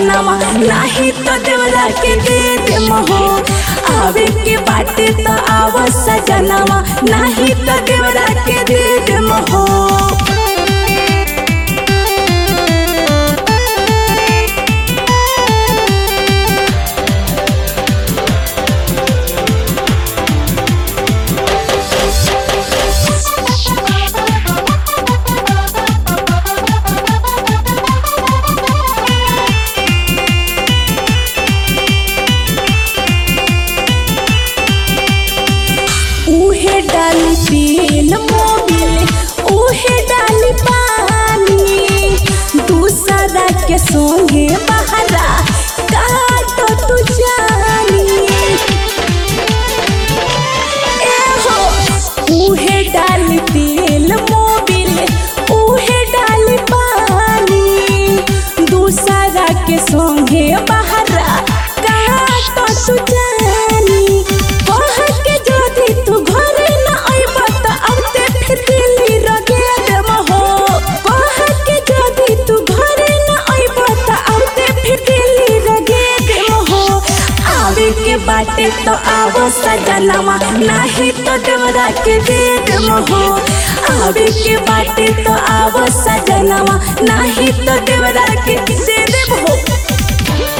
सजनवा नाही तो देवरा के दे दे मोहो आवे के बाटे तो आव सजनवा नाही तो देवरा के दे दे मोहो उहे डाली तेल मोबिल उहे डाली पानी दूसरा के संगे बहरा काटो तू जानी ए हो उहे डाली तेल मोबिल उहे डाली पानी दूसरा के संगे बहरा काटो तू जानी कह के जदी तू घरे न अइब त औते फिर दिल्ली रगे देम हो कह के जदी तू घरे न अइब त औते फिर दिल्ली रगे देम हो आवे के बाटे तो आवो सजनवा नाही तो देवरा के दे देम हो आवे के बाटे तो आवो सजनवा नाही तो देवरा के दे देम हो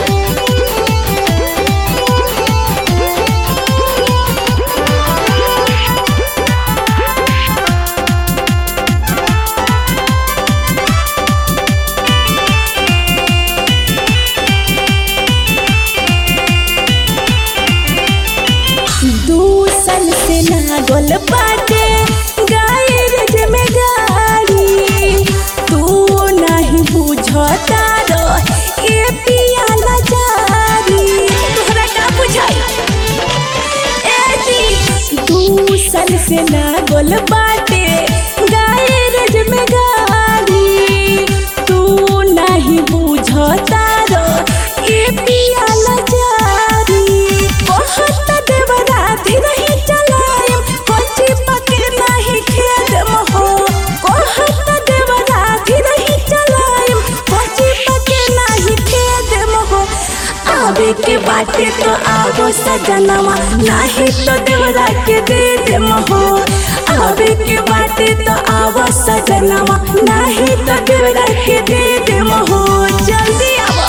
दूसन से लागल बाटे गायरज में गाड़ी तू नहीं बुझता रो ए पियाला जारी तोहरा का बुझाई ए जी दूसन से लागल बाटे गायरज में गाड़ी तू नहीं बुझता रो ए पियाला जारी बहुत देवरा धीरही चलाएम कोची पके नहीं खेद मोहो बहुत देवरा धीरही चलाएम कोची पके नहीं खेद मोहो आवे के बाटे तो आवो सजनवा नाही तो देवरा के दे दे मोहो आवे के बाटे तो आवो सजनवा नाही तो देवरा के दे दे मोहो जल्दी आवो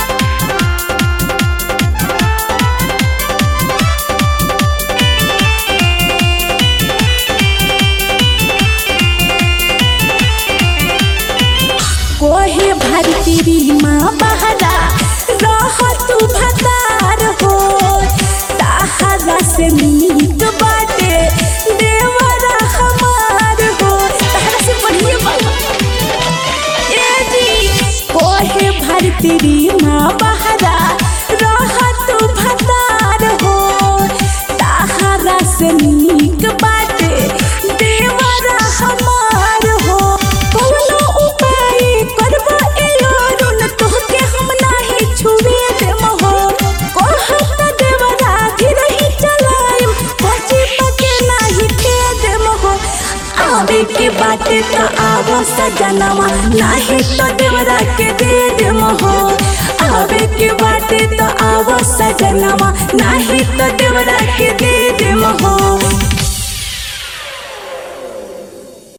कोहे भरतीरी माँ बहरा रह तू भतार हो ताहरा से नीक बाटे देवरा हमार हो ताहरा से बढ़िया बात ए जी कोहे भरतीरी माँ बहरा रह तू भतार हो ताहरा से नीक बाटे देवरा हमार हो कौनो उपाय करबो एलोरुन तोहके हम नाही छुए देम हो कहत देवरा धीरही चलाएम कोची पके नाही खे देम हो आवे के बाटे तो आवो सजनवा नाही तो देवरा के दे देम हो आवे के बाटे तो आवो सजनवा नाही तो देवरा के दे देम हो